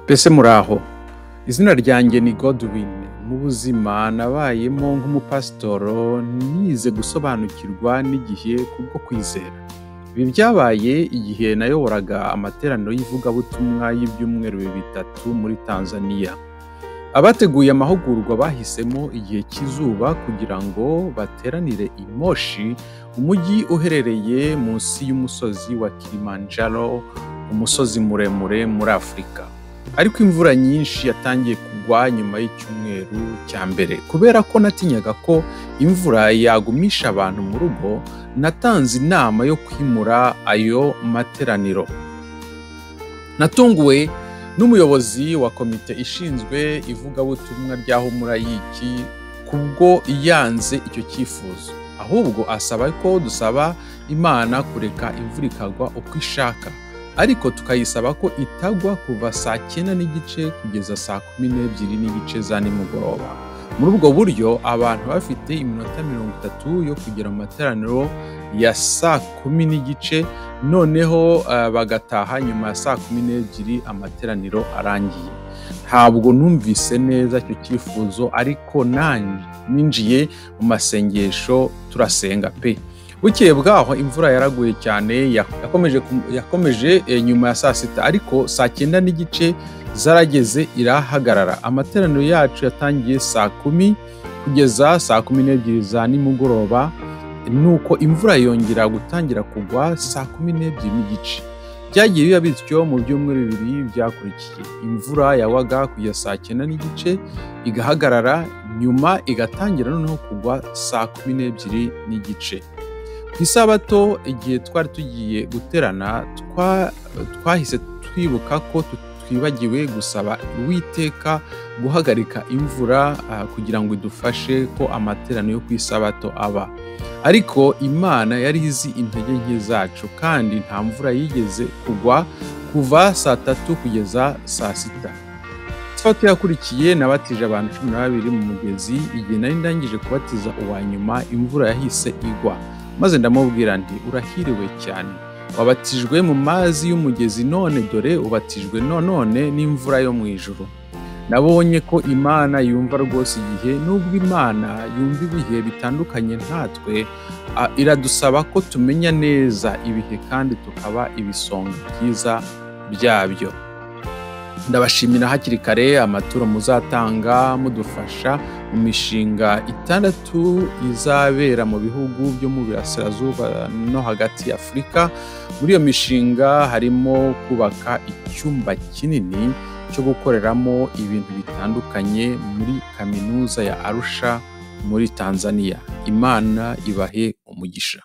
mbese muraho izina ryanjye ni godwin mu buzima nabayemo nk'umupasitoro nize gusobanukirwa n'igihe kubwo kwizera ibi byabaye igihe nayoboraga amateraniro y'ivugabutumwa y'ibyumweru bitatu muri tanzania abateguye amahugurwa bahisemo igihe cy'izuba kugira ngo bateranire i moshi umujyi uherereye munsi y'umusozi wa kilimanjaro umusozi muremure muri afurika ariko imvura nyinshi yatangiye kugwa nyuma y'icyumweru cya mbere kubera ko natinyaga ko imvura yagumisha abantu mu rugo natanze inama yo kwimura ayo materaniro natunguwe n'umuyobozi wa komite ishinzwe ivugabutumwa rya humurayiki kubwo yanze icyo cyifuzo ahubwo asaba ko dusaba imana kureka imvura ikagwa uko ishaka ariko tukayisaba ko itagwa kuva saa cyenda n'igice kugeza saa kumi n'ebyiri n'igice za nimugoroba muri ubwo buryo abantu bafite iminota mirongo itatu yo kugera mu materaniro ya saa kumi n'igice noneho eh, bagataha nyuma ya saa kumi n'ebyiri amateraniro arangiye ntabwo numvise neza icyo cyifuzo ariko nanjye ninjiye mu masengesho turasenga pe bukeye bwaho imvura yaraguye cyane ya- yakomeje kum- yakomeje eh, nyuma ya saa sita ariko saa cyenda n'igice zarageze irahagarara amateraniro yacu yatangiye saa kumi kugeza saa kumi n'ebyiri za nimugoroba nuko imvura yongera gutangira kugwa saa kumi n'ebyiri n'igice byagiye biba bityo mu byumweru bibiri byakurikiye imvura yawaga kugeza saa cyenda n'igice igahagarara nyuma igatangira noneho kugwa saa kumi n'ebyiri n'igice ku isabato igihe twari tugiye guterana twa- twahise twibuka ko tu- twibagiwe gusaba uwiteka guhagarika imvura ah, kugira ngo idufashe ko amateraniro yo ku isabato aba ariko imana yari izi intege nke zacu kandi nta mvura yigeze kugwa kuva saa tatu kugeza saa sita Sabato yakurikiye nabatije abantu cumi na babiri mu mugezi igihe nari ndangije kubatiza uwa nyuma imvura yahise igwa maze ndamubwira nti urahiriwe cyane wabatijwe mu mazi y'umugezi none dore ubatijwe nonone n'imvura yo mu ijuru nabonye ko imana yumva rwose igihe nubwo imana yumva ibihe bitandukanye natwe a- iradusaba ko tumenya neza ibihe kandi tukaba ibisonga byiza byabyo ndabashimira hakiri kare amaturo muzatanga mudufasha mu mishinga itandatu izabera mu bihugu byo mu burasirazuba no hagati ya afurika muri iyo mishinga harimo kubaka icyumba kinini cyo gukoreramo ibintu bitandukanye muri kaminuza ya arusha muri tanzania imana ibahe umugisha